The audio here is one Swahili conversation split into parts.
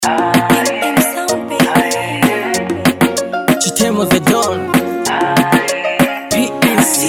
Chitemo the Don PNC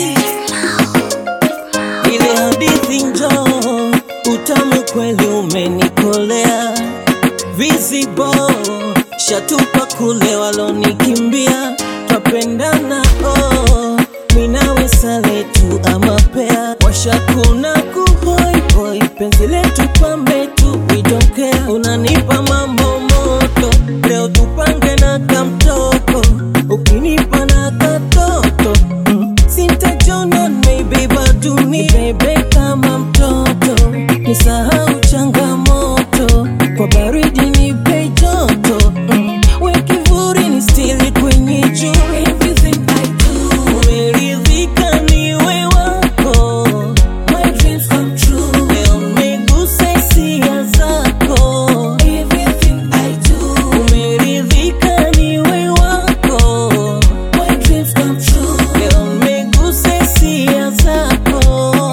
ile hadithi njoo, utamu kweli umenikolea, vizibo shatupa kule walonikimbia, twapendana oh, minawe sale tu ama pea, washakuna kuhoihoi, penzi letu pambe tu, we don't care, unanipa mambo moto, leo tupange na kamtoko, ukinipa na katoto mm. Sintajona maybe baduni bebe kama mtoto, nisahau changamoto, kwa baridi nipe joto mm. we kivuli ni stili kwenye juu Everything I do, umeridhika niwe wako My dreams come true, leo umegusa hisia zako Everything I do, umeridhika niwe wako My dreams come true, leo umegusa hisia zako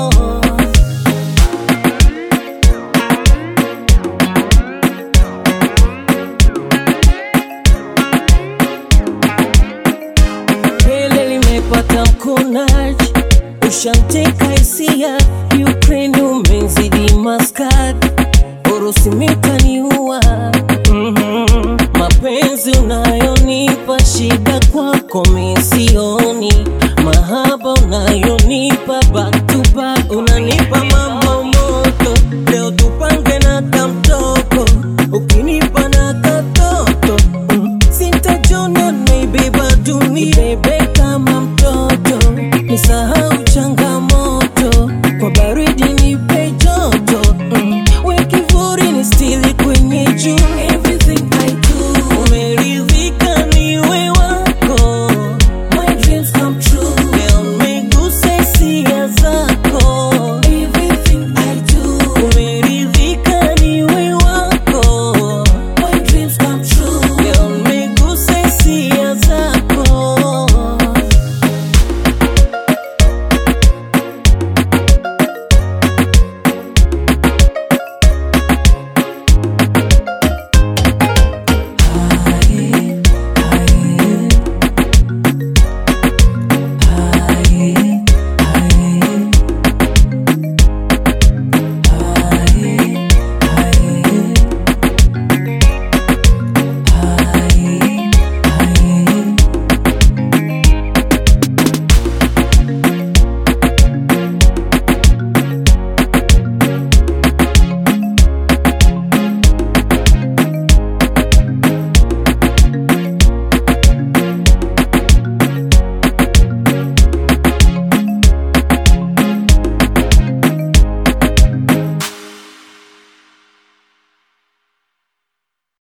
Pele limepata mkunaji, ushanteka hisia, Ukraine umezidi Muscat, Urusi